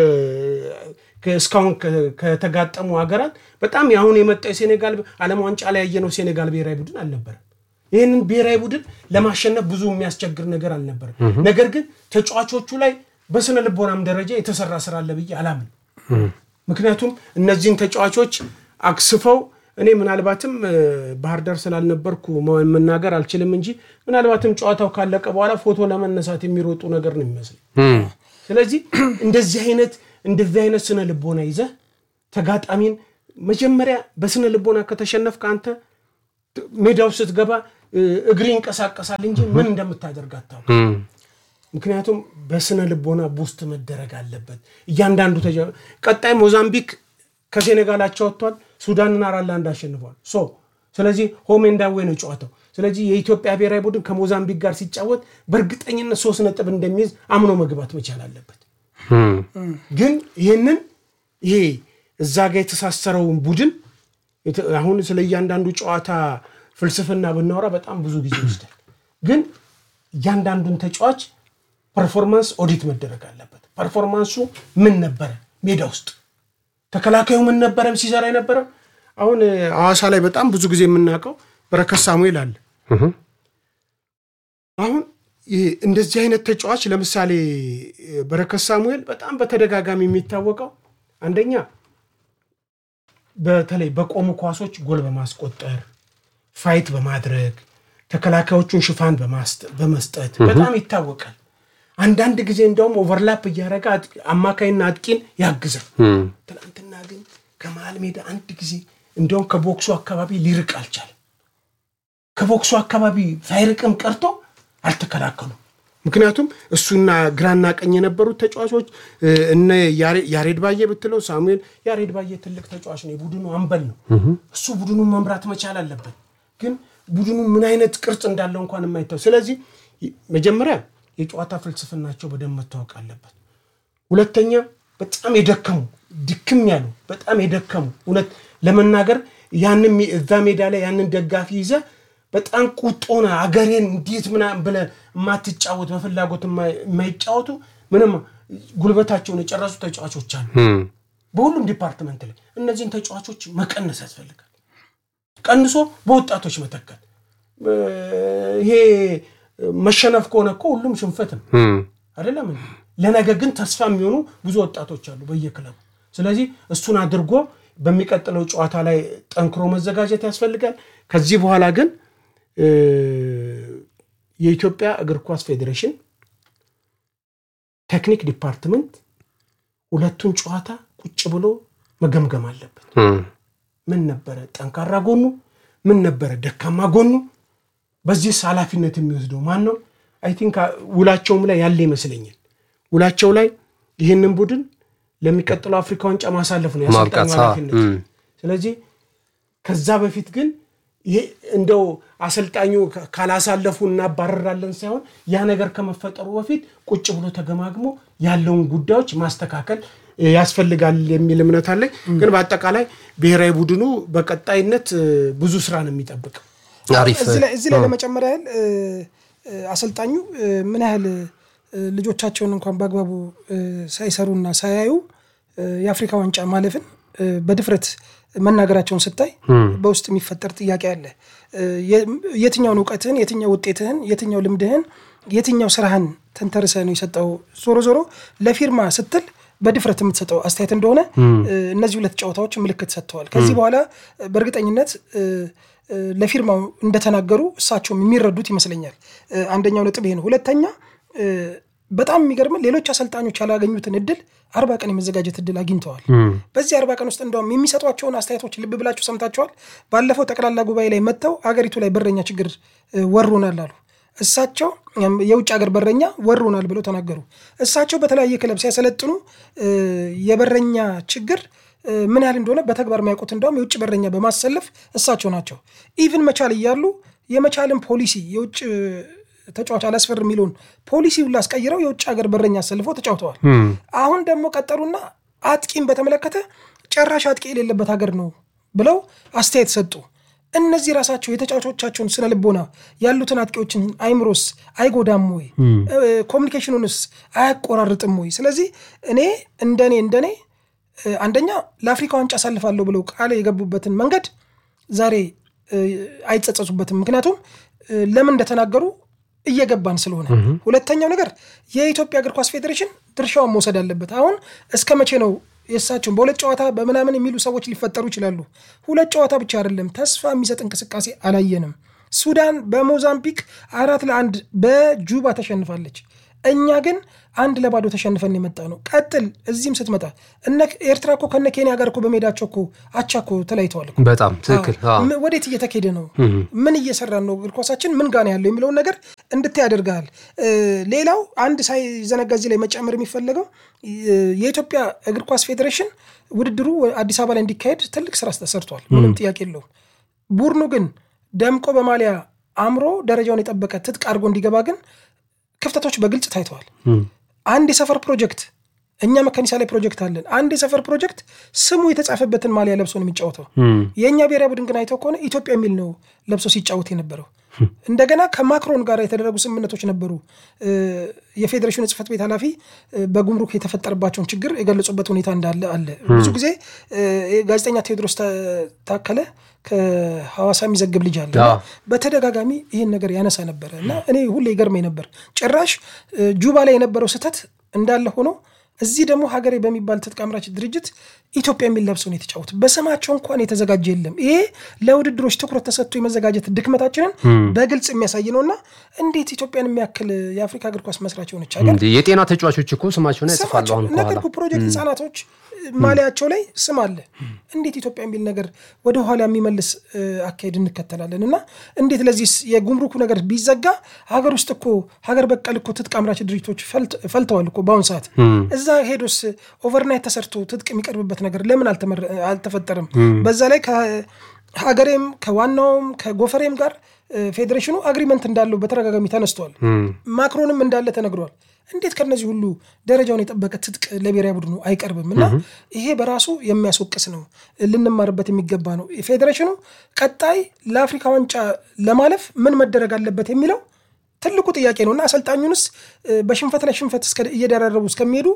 እስካሁን ከተጋጠሙ ሀገራት በጣም የአሁን የመጣው የሴኔጋል ዓለም ዋንጫ ላይ ያየነው ሴኔጋል ብሔራዊ ቡድን አልነበረም። ይህንን ብሔራዊ ቡድን ለማሸነፍ ብዙ የሚያስቸግር ነገር አልነበረም። ነገር ግን ተጫዋቾቹ ላይ በስነ ልቦናም ደረጃ የተሰራ ስራ አለ ብዬ አላምን። ምክንያቱም እነዚህን ተጫዋቾች አክስፈው እኔ ምናልባትም ባህር ዳር ስላልነበርኩ መናገር አልችልም እንጂ ምናልባትም ጨዋታው ካለቀ በኋላ ፎቶ ለመነሳት የሚሮጡ ነገር ነው የሚመስለኝ። ስለዚህ እንደዚህ አይነት እንደዚህ አይነት ስነ ልቦና ይዘህ ተጋጣሚን መጀመሪያ በስነ ልቦና ከተሸነፍክ አንተ ሜዳው ስትገባ እግሪ ይንቀሳቀሳል እንጂ ምን እንደምታደርግ አታውቅም። ምክንያቱም በስነ ልቦና ቡስት መደረግ አለበት እያንዳንዱ ተጫ ቀጣይ ሞዛምቢክ ከሴኔጋላቸው ወጥቷል። ሱዳንን አራት ለአንድ አሸንፏል። ሶ ስለዚህ ሆም ኤንድ አዌይ ነው ጨዋታው። ስለዚህ የኢትዮጵያ ብሔራዊ ቡድን ከሞዛምቢክ ጋር ሲጫወት በእርግጠኝነት ሶስት ነጥብ እንደሚይዝ አምኖ መግባት መቻል አለበት። ግን ይህንን ይሄ እዛ ጋር የተሳሰረውን ቡድን አሁን ስለ እያንዳንዱ ጨዋታ ፍልስፍና ብናወራ በጣም ብዙ ጊዜ ይወስዳል። ግን እያንዳንዱን ተጫዋች ፐርፎርማንስ ኦዲት መደረግ አለበት። ፐርፎርማንሱ ምን ነበረ ሜዳ ውስጥ ተከላካዩ ምን ነበረ ሲሰራ የነበረው? አሁን ሐዋሳ ላይ በጣም ብዙ ጊዜ የምናውቀው በረከት ሳሙኤል አለ። አሁን እንደዚህ አይነት ተጫዋች ለምሳሌ በረከት ሳሙኤል በጣም በተደጋጋሚ የሚታወቀው አንደኛ በተለይ በቆሙ ኳሶች ጎል በማስቆጠር ፋይት በማድረግ ተከላካዮቹን ሽፋን በመስጠት በጣም ይታወቃል። አንዳንድ ጊዜ እንደውም ኦቨርላፕ እያደረገ አማካይና አጥቂን ያግዛል። ትናንትና ግን ከመሀል ሜዳ አንድ ጊዜ እንደውም ከቦክሱ አካባቢ ሊርቅ አልቻለም። ከቦክሱ አካባቢ ሳይርቅም ቀርቶ አልተከላከሉም። ምክንያቱም እሱና ግራና ቀኝ የነበሩት ተጫዋቾች እነ ያሬድ ባየ ብትለው ሳሙኤል ያሬድ ባየ ትልቅ ተጫዋች ነው፣ የቡድኑ አምበል ነው። እሱ ቡድኑን መምራት መቻል አለበት። ግን ቡድኑ ምን አይነት ቅርጽ እንዳለው እንኳን የማይታው ስለዚህ መጀመሪያ የጨዋታ ፍልስፍናቸው በደንብ መታወቅ አለበት። ሁለተኛ በጣም የደከሙ ድክም ያሉ በጣም የደከሙ እውነት ለመናገር ያንን እዛ ሜዳ ላይ ያንን ደጋፊ ይዘ በጣም ቁጦና አገሬን እንዴት ምናምን ብለህ የማትጫወት በፍላጎት የማይጫወቱ ምንም ጉልበታቸውን የጨረሱ ተጫዋቾች አሉ በሁሉም ዲፓርትመንት ላይ። እነዚህን ተጫዋቾች መቀነስ ያስፈልጋል። ቀንሶ በወጣቶች መተካት። ይሄ መሸነፍ ከሆነ እኮ ሁሉም ሽንፈት ነው አይደለም። ለነገ ግን ተስፋ የሚሆኑ ብዙ ወጣቶች አሉ በየክለቡ። ስለዚህ እሱን አድርጎ በሚቀጥለው ጨዋታ ላይ ጠንክሮ መዘጋጀት ያስፈልጋል። ከዚህ በኋላ ግን የኢትዮጵያ እግር ኳስ ፌዴሬሽን ቴክኒክ ዲፓርትመንት ሁለቱን ጨዋታ ቁጭ ብሎ መገምገም አለበት። ምን ነበረ ጠንካራ ጎኑ፣ ምን ነበረ ደካማ ጎኑ፣ በዚህስ ኃላፊነት የሚወስደው ማን ነው? አይ ቲንክ ውላቸውም ላይ ያለ ይመስለኛል። ውላቸው ላይ ይህንን ቡድን ለሚቀጥለው አፍሪካ ዋንጫ ማሳለፍ ነው ያሰልጣኙ ኃላፊነት። ስለዚህ ከዛ በፊት ግን ይሄ እንደው አሰልጣኙ ካላሳለፉ እናባረራለን ሳይሆን ያ ነገር ከመፈጠሩ በፊት ቁጭ ብሎ ተገማግሞ ያለውን ጉዳዮች ማስተካከል ያስፈልጋል የሚል እምነት አለኝ። ግን በአጠቃላይ ብሔራዊ ቡድኑ በቀጣይነት ብዙ ስራ ነው የሚጠብቀው። እዚህ ላይ ለመጨመር ያህል አሰልጣኙ ምን ያህል ልጆቻቸውን እንኳን በአግባቡ ሳይሰሩና ሳያዩ የአፍሪካ ዋንጫ ማለፍን በድፍረት መናገራቸውን ስታይ በውስጥ የሚፈጠር ጥያቄ አለ። የትኛውን እውቀትህን፣ የትኛው ውጤትህን፣ የትኛው ልምድህን፣ የትኛው ስራህን ተንተርሰ ነው የሰጠው? ዞሮ ዞሮ ለፊርማ ስትል በድፍረት የምትሰጠው አስተያየት እንደሆነ እነዚህ ሁለት ጨዋታዎች ምልክት ሰጥተዋል። ከዚህ በኋላ በእርግጠኝነት ለፊርማው እንደተናገሩ እሳቸውም የሚረዱት ይመስለኛል። አንደኛው ነጥብ ይሄ ነው። ሁለተኛ በጣም የሚገርም ሌሎች አሰልጣኞች ያላገኙትን እድል አርባ ቀን የመዘጋጀት እድል አግኝተዋል። በዚህ አርባ ቀን ውስጥ እንደውም የሚሰጧቸውን አስተያየቶች ልብ ብላችሁ ሰምታችኋል። ባለፈው ጠቅላላ ጉባኤ ላይ መጥተው አገሪቱ ላይ በረኛ ችግር ወሮናል አሉ። እሳቸው የውጭ ሀገር በረኛ ወሮናል ብለው ተናገሩ። እሳቸው በተለያየ ክለብ ሲያሰለጥኑ የበረኛ ችግር ምን ያህል እንደሆነ በተግባር የሚያውቁት እንደውም የውጭ በረኛ በማሰለፍ እሳቸው ናቸው። ኢቭን መቻል እያሉ የመቻልን ፖሊሲ የውጭ ተጫዋች አላስፈር የሚለውን ፖሊሲ ሁሉ አስቀይረው የውጭ ሀገር በረኛ አሰልፈው ተጫውተዋል። አሁን ደግሞ ቀጠሉና አጥቂን በተመለከተ ጨራሽ አጥቂ የሌለበት ሀገር ነው ብለው አስተያየት ሰጡ። እነዚህ ራሳቸው የተጫዋቾቻቸውን ስነ ልቦና ያሉትን አጥቂዎችን አይምሮስ አይጎዳም ወይ? ኮሚኒኬሽኑንስ አያቆራርጥም ወይ? ስለዚህ እኔ እንደኔ እንደኔ አንደኛ ለአፍሪካ ዋንጫ አሳልፋለሁ ብለው ቃል የገቡበትን መንገድ ዛሬ አይጸጸሱበትም። ምክንያቱም ለምን እንደተናገሩ እየገባን ስለሆነ። ሁለተኛው ነገር የኢትዮጵያ እግር ኳስ ፌዴሬሽን ድርሻውን መውሰድ አለበት። አሁን እስከ መቼ ነው የእሳቸውን በሁለት ጨዋታ በምናምን የሚሉ ሰዎች ሊፈጠሩ ይችላሉ። ሁለት ጨዋታ ብቻ አይደለም፣ ተስፋ የሚሰጥ እንቅስቃሴ አላየንም። ሱዳን በሞዛምቢክ አራት ለአንድ በጁባ ተሸንፋለች። እኛ ግን አንድ ለባዶ ተሸንፈን የመጣ ነው። ቀጥል እዚህም ስትመጣ እነ ኤርትራ እኮ ከነ ኬንያ ጋር እኮ በሜዳቸው እኮ አቻ እኮ ተለያይተዋል። በጣም ትክክል። ወዴት እየተካሄደ ነው? ምን እየሰራን ነው? እግር ኳሳችን ምን ጋር ያለው የሚለውን ነገር እንድታይ ያደርጋል። ሌላው አንድ ሳይዘነጋ እዚህ ላይ መጨመር የሚፈለገው የኢትዮጵያ እግር ኳስ ፌዴሬሽን ውድድሩ አዲስ አበባ ላይ እንዲካሄድ ትልቅ ስራ ተሰርቷል። ምንም ጥያቄ የለውም። ቡድኑ ግን ደምቆ በማሊያ አምሮ ደረጃውን የጠበቀ ትጥቅ አድርጎ እንዲገባ ግን ክፍተቶች በግልጽ ታይተዋል። አንድ የሰፈር ፕሮጀክት እኛ መከኒሳ ላይ ፕሮጀክት አለን። አንድ የሰፈር ፕሮጀክት ስሙ የተጻፈበትን ማሊያ ለብሶ ነው የሚጫወተው። የእኛ ብሔራዊ ቡድን ግን አይተው ከሆነ ኢትዮጵያ የሚል ነው ለብሶ ሲጫወት የነበረው። እንደገና ከማክሮን ጋር የተደረጉ ስምምነቶች ነበሩ። የፌዴሬሽኑ ጽሕፈት ቤት ኃላፊ በጉምሩክ የተፈጠረባቸውን ችግር የገለጹበት ሁኔታ እንዳለ አለ። ብዙ ጊዜ ጋዜጠኛ ቴዎድሮስ ታከለ ከሐዋሳ የሚዘግብ ልጅ አለ። በተደጋጋሚ ይህን ነገር ያነሳ ነበረ እና እኔ ሁሌ ይገርመኝ ነበር። ጭራሽ ጁባ ላይ የነበረው ስህተት እንዳለ ሆኖ እዚህ ደግሞ ሀገሬ በሚባል ትጥቅ አምራች ድርጅት ኢትዮጵያ የሚል ለብሰው ነው የተጫወቱ። በስማቸው እንኳን የተዘጋጀ የለም። ይሄ ለውድድሮች ትኩረት ተሰጥቶ የመዘጋጀት ድክመታችንን በግልጽ የሚያሳይ ነው እና እንዴት ኢትዮጵያን የሚያክል የአፍሪካ እግር ኳስ መስራች የሆነች ሀገር የጤና ተጫዋቾች እኮ ስማቸውን ያጽፋሉ። አሁን ነገር ፕሮጀክት ህጻናቶች ማሊያቸው ላይ ስም አለ። እንዴት ኢትዮጵያ የሚል ነገር ወደ ኋላ የሚመልስ አካሄድ እንከተላለን እና እንዴት ለዚህ የጉምሩኩ ነገር ቢዘጋ ሀገር ውስጥ እኮ ሀገር በቀል እኮ ትጥቅ አምራች ድርጅቶች ፈልተዋል እኮ በአሁኑ ሰዓት። እዛ ሄዶስ ኦቨርናይት ተሰርቶ ትጥቅ የሚቀርብበት ነገር ለምን አልተፈጠረም? በዛ ላይ ከሀገሬም ከዋናውም ከጎፈሬም ጋር ፌዴሬሽኑ አግሪመንት እንዳለው በተደጋጋሚ ተነስቷል። ማክሮንም እንዳለ ተነግሯል። እንዴት ከነዚህ ሁሉ ደረጃውን የጠበቀ ትጥቅ ለብሔራዊ ቡድኑ አይቀርብም? እና ይሄ በራሱ የሚያስወቅስ ነው፣ ልንማርበት የሚገባ ነው። ፌዴሬሽኑ ቀጣይ ለአፍሪካ ዋንጫ ለማለፍ ምን መደረግ አለበት የሚለው ትልቁ ጥያቄ ነው እና አሰልጣኙንስ በሽንፈት ላይ ሽንፈት እየደራረቡ እስከሚሄዱ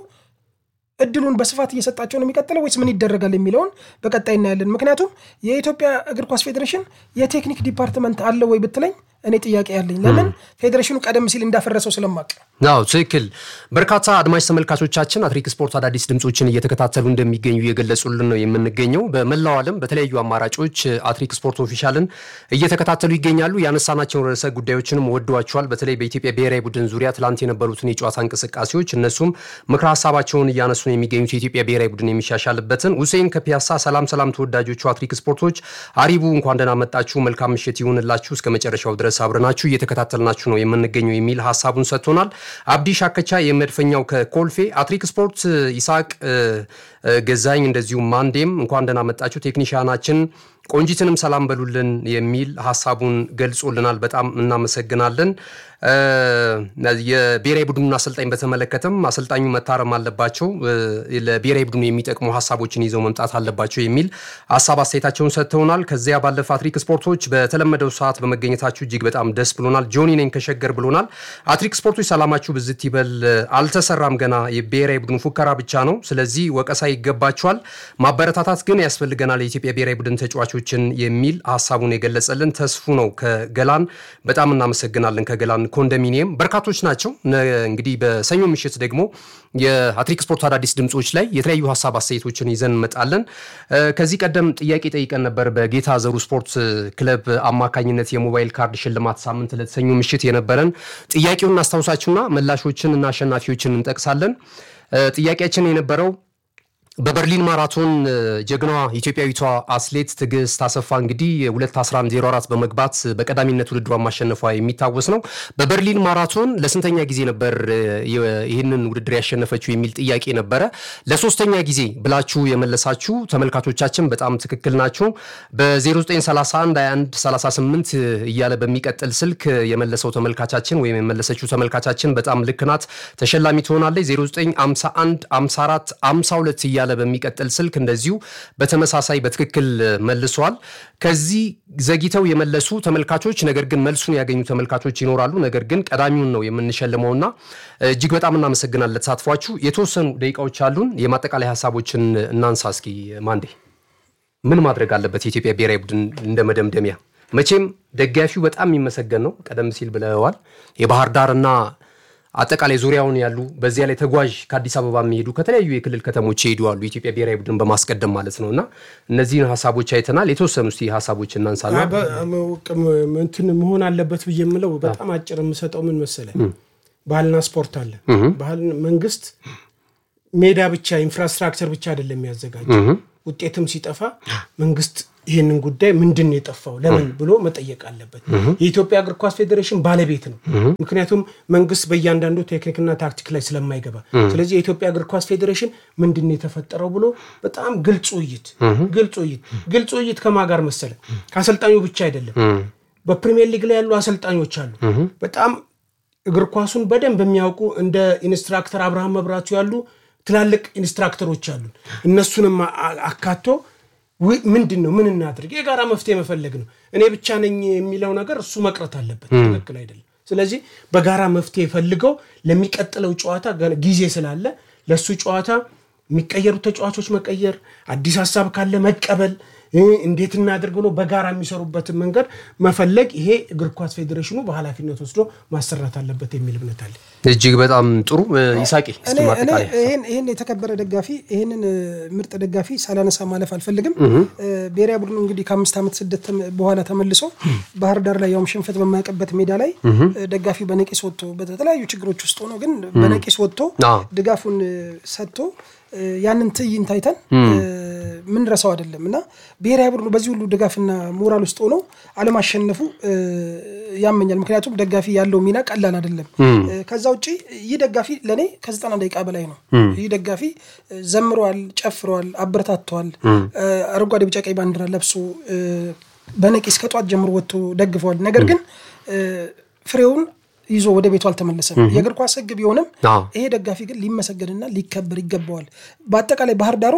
እድሉን በስፋት እየሰጣቸው ነው የሚቀጥለው ወይስ ምን ይደረጋል የሚለውን በቀጣይ እናያለን። ምክንያቱም የኢትዮጵያ እግር ኳስ ፌዴሬሽን የቴክኒክ ዲፓርትመንት አለ ወይ ብትለኝ እኔ ጥያቄ ያለኝ ለምን ፌዴሬሽኑ ቀደም ሲል እንዳፈረሰው ስለማቅ አዎ ትክክል። በርካታ አድማጭ ተመልካቾቻችን አትሪክ ስፖርት አዳዲስ ድምፆችን እየተከታተሉ እንደሚገኙ እየገለጹልን ነው የምንገኘው። በመላው ዓለም በተለያዩ አማራጮች አትሪክ ስፖርት ኦፊሻልን እየተከታተሉ ይገኛሉ። ያነሳናቸውን ርዕሰ ጉዳዮችንም ወደዋቸዋል። በተለይ በኢትዮጵያ ብሔራዊ ቡድን ዙሪያ ትላንት የነበሩትን የጨዋታ እንቅስቃሴዎች እነሱም ምክረ ሀሳባቸውን እያነሱ ነው የሚገኙት የኢትዮጵያ ብሔራዊ ቡድን የሚሻሻልበትን። ሁሴን ከፒያሳ ሰላም ሰላም፣ ተወዳጆቹ አትሪክ ስፖርቶች አሪቡ እንኳን ደህና መጣችሁ፣ መልካም ምሽት ይሁንላችሁ፣ እስከ መጨረሻው ድረስ አብረናችሁ እየተከታተልናችሁ ነው የምንገኘው የሚል ሀሳቡን ሰጥቶናል። አብዲ ሻከቻ የመድፈኛው ከኮልፌ አትሪክ ስፖርት ይስሐቅ ገዛኝ እንደዚሁም ማንዴም እንኳን ደህና መጣችሁ ቴክኒሽያናችን ቆንጂትንም ሰላም በሉልን የሚል ሀሳቡን ገልጾልናል። በጣም እናመሰግናለን። የብሔራዊ ቡድኑን አሰልጣኝ በተመለከተም አሰልጣኙ መታረም አለባቸው፣ ለብሔራዊ ቡድኑ የሚጠቅሙ ሀሳቦችን ይዘው መምጣት አለባቸው የሚል ሀሳብ አስተያየታቸውን ሰጥተውናል። ከዚያ ባለፈ አትሪክ ስፖርቶች በተለመደው ሰዓት በመገኘታችሁ እጅግ በጣም ደስ ብሎናል። ጆኒ ነኝ ከሸገር ብሎናል። አትሪክ ስፖርቶች ሰላማችሁ ብዝት ይበል። አልተሰራም ገና የብሔራዊ ቡድኑ ፉከራ ብቻ ነው። ስለዚህ ወቀሳ ይገባቸዋል፣ ማበረታታት ግን ያስፈልገናል የኢትዮጵያ ብሔራዊ ቡድን ተጫዋቾችን የሚል ሀሳቡን የገለጸልን ተስፉ ነው ከገላን። በጣም እናመሰግናለን ከገላን ኮንዶሚኒየም በርካቶች ናቸው። እንግዲህ በሰኞ ምሽት ደግሞ የአትሪክ ስፖርት አዳዲስ ድምፆች ላይ የተለያዩ ሀሳብ አስተያየቶችን ይዘን እንመጣለን። ከዚህ ቀደም ጥያቄ ጠይቀን ነበር። በጌታ ዘሩ ስፖርት ክለብ አማካኝነት የሞባይል ካርድ ሽልማት ሳምንት ለተሰኞ ምሽት የነበረን ጥያቄውን እናስታውሳችሁና ምላሾችን እና አሸናፊዎችን እንጠቅሳለን። ጥያቄያችን የነበረው በበርሊን ማራቶን ጀግናዋ ኢትዮጵያዊቷ አትሌት ትዕግስት አሰፋ እንግዲህ 21104 በመግባት በቀዳሚነት ውድድሯን ማሸነፏ የሚታወስ ነው። በበርሊን ማራቶን ለስንተኛ ጊዜ ነበር ይህንን ውድድር ያሸነፈችው የሚል ጥያቄ ነበረ። ለሶስተኛ ጊዜ ብላችሁ የመለሳችሁ ተመልካቾቻችን በጣም ትክክል ናችሁ። በ09312138 እያለ በሚቀጥል ስልክ የመለሰው ተመልካቻችን ወይም የመለሰችው ተመልካቻችን በጣም ልክ ናት፣ ተሸላሚ ትሆናለች። 0951 54 52 እያለ በሚቀጥል ስልክ እንደዚሁ በተመሳሳይ በትክክል መልሷል። ከዚህ ዘግይተው የመለሱ ተመልካቾች ነገር ግን መልሱን ያገኙ ተመልካቾች ይኖራሉ። ነገር ግን ቀዳሚውን ነው የምንሸልመውና እጅግ በጣም እናመሰግናለን ለተሳትፏችሁ። የተወሰኑ ደቂቃዎች አሉን። የማጠቃላይ ሀሳቦችን እናንሳ እስኪ። ማንዴ ምን ማድረግ አለበት የኢትዮጵያ ብሔራዊ ቡድን እንደ መደምደሚያ? መቼም ደጋፊው በጣም የሚመሰገን ነው። ቀደም ሲል ብለዋል። የባህር ዳርና አጠቃላይ ዙሪያውን ያሉ በዚያ ላይ ተጓዥ ከአዲስ አበባ የሚሄዱ ከተለያዩ የክልል ከተሞች ይሄዱ አሉ የኢትዮጵያ ብሔራዊ ቡድን በማስቀደም ማለት ነው። እና እነዚህን ሀሳቦች አይተናል። የተወሰኑ እስኪ ሀሳቦች እናንሳና እንትን መሆን አለበት ብዬ የምለው በጣም አጭር የምሰጠው ምን መሰለ፣ ባህልና ስፖርት አለ። ባህል መንግስት ሜዳ ብቻ ኢንፍራስትራክቸር ብቻ አይደለም የሚያዘጋጀው። ውጤትም ሲጠፋ መንግስት ይህንን ጉዳይ ምንድን ነው የጠፋው ለምን ብሎ መጠየቅ አለበት። የኢትዮጵያ እግር ኳስ ፌዴሬሽን ባለቤት ነው። ምክንያቱም መንግስት በእያንዳንዱ ቴክኒክና ታክቲክ ላይ ስለማይገባ፣ ስለዚህ የኢትዮጵያ እግር ኳስ ፌዴሬሽን ምንድን ነው የተፈጠረው ብሎ በጣም ግልጽ ውይይት ግልጽ ውይይት ግልጽ ውይይት ከማ ጋር መሰለ ከአሰልጣኙ ብቻ አይደለም። በፕሪሚየር ሊግ ላይ ያሉ አሰልጣኞች አሉ በጣም እግር ኳሱን በደንብ የሚያውቁ እንደ ኢንስትራክተር አብርሃም መብራቱ ያሉ ትላልቅ ኢንስትራክተሮች አሉ። እነሱንም አካቶ ምንድን ነው ምን እናድርግ፣ የጋራ መፍትሄ መፈለግ ነው። እኔ ብቻ ነኝ የሚለው ነገር እሱ መቅረት አለበት። ትክክል አይደለም። ስለዚህ በጋራ መፍትሄ ፈልገው ለሚቀጥለው ጨዋታ ጊዜ ስላለ ለእሱ ጨዋታ የሚቀየሩ ተጫዋቾች መቀየር፣ አዲስ ሀሳብ ካለ መቀበል እንዴት እናድርግ ብሎ በጋራ የሚሰሩበትን መንገድ መፈለግ፣ ይሄ እግር ኳስ ፌዴሬሽኑ በኃላፊነት ወስዶ ማሰራት አለበት የሚል እምነት አለ። እጅግ በጣም ጥሩ ይሳቂ። ይህን የተከበረ ደጋፊ ይህንን ምርጥ ደጋፊ ሳላነሳ ማለፍ አልፈልግም። ብሔራዊ ቡድኑ እንግዲህ ከአምስት ዓመት ስደት በኋላ ተመልሶ ባህር ዳር ላይ ያውም ሽንፈት በማያውቅበት ሜዳ ላይ ደጋፊ በነቂስ ወጥቶ በተለያዩ ችግሮች ውስጥ ሆኖ ግን በነቂስ ወጥቶ ድጋፉን ሰጥቶ ያንን ትዕይንት አይተን ምን ረሳው አይደለም እና ብሔራዊ ቡድኑ በዚህ ሁሉ ድጋፍና ሞራል ውስጥ ሆኖ አለማሸነፉ ያመኛል። ምክንያቱም ደጋፊ ያለው ሚና ቀላል አይደለም። ከዛ ውጭ ይህ ደጋፊ ለእኔ ከዘጠና ደቂቃ በላይ ነው። ይህ ደጋፊ ዘምረዋል፣ ጨፍረዋል፣ አበረታተዋል። አረንጓዴ፣ ቢጫ፣ ቀይ ባንዲራ ለብሶ በነቂስ ከጧት ጀምሮ ወጥቶ ደግፈዋል። ነገር ግን ፍሬውን ይዞ ወደ ቤቱ አልተመለሰም። የእግር ኳስ ሕግ ቢሆንም ይሄ ደጋፊ ግን ሊመሰገንና ሊከበር ይገባዋል። በአጠቃላይ ባህር ዳሮች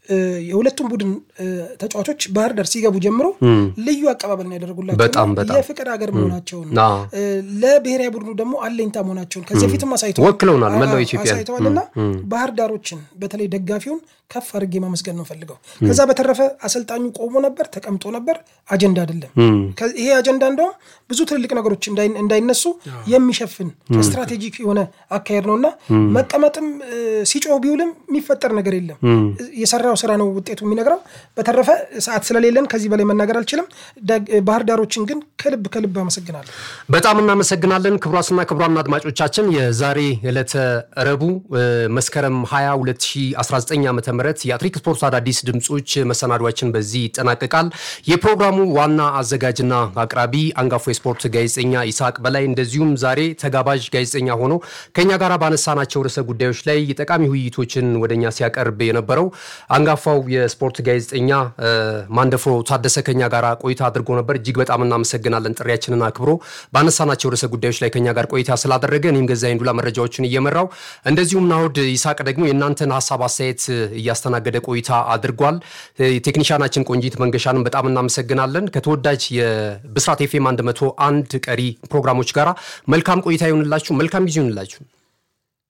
የሁለቱም ቡድን ተጫዋቾች ባህር ዳር ሲገቡ ጀምሮ ልዩ አቀባበል ነው ያደረጉላቸው። በጣም በጣም የፍቅር ሀገር መሆናቸውን ለብሔራዊ ቡድኑ ደግሞ አለኝታ መሆናቸውን ከዚህ በፊትም አሳይተዋል ወክለውናል መላው ኢትዮጵያ አሳይተዋል እና ባህር ዳሮችን በተለይ ደጋፊውን ከፍ አድርጌ ማመስገን ነው ፈልገው። ከዛ በተረፈ አሰልጣኙ ቆሞ ነበር፣ ተቀምጦ ነበር። አጀንዳ አይደለም ይሄ አጀንዳ እንደውም ብዙ ትልልቅ ነገሮች እንዳይነሱ የሚሸፍን ስትራቴጂክ የሆነ አካሄድ ነው እና መቀመጥም ሲጮህ ቢውልም የሚፈጠር ነገር የለም። የሰራው ስራ ነው ውጤቱ የሚነግረው። በተረፈ ሰዓት ስለሌለን ከዚህ በላይ መናገር አልችልም። ባህር ዳሮችን ግን ከልብ ከልብ አመሰግናለሁ። በጣም እናመሰግናለን። ክቡራትና ክቡራን አድማጮቻችን የዛሬ ዕለተ ረቡዕ መስከረም 20 2019 ዓ ም የአትሪክ ስፖርት አዳዲስ ድምፆች መሰናዷችን በዚህ ይጠናቀቃል። የፕሮግራሙ ዋና አዘጋጅና አቅራቢ አንጋፎ የስፖርት ጋዜጠኛ ይስሐቅ በላይ እንደዚሁም ዛሬ ተጋባዥ ጋዜጠኛ ሆኖ ከኛ ጋር ባነሳናቸው ርዕሰ ጉዳዮች ላይ ጠቃሚ ውይይቶችን ወደኛ ሲያቀርብ የነበረው አንጋፋው የስፖርት ጋዜጠኛ ማንደፍሮ ታደሰ ከኛ ጋር ቆይታ አድርጎ ነበር። እጅግ በጣም እናመሰግናለን። ጥሪያችንን አክብሮ ባነሳናቸው ርዕሰ ጉዳዮች ላይ ከኛ ጋር ቆይታ ስላደረገ እኔም ገዛኸኝ ዱላ መረጃዎችን እየመራው እንደዚሁም ናሁድ ይስሐቅ ደግሞ የእናንተን ሀሳብ አስተያየት እያስተናገደ ቆይታ አድርጓል። ቴክኒሻናችን ቆንጂት መንገሻንም በጣም እናመሰግናለን። ከተወዳጅ የብስራት ኤፍኤም 101 ቀሪ ፕሮግራሞች ጋራ መልካም ቆይታ ይሆንላችሁ። መልካም ጊዜ ይሆንላችሁ።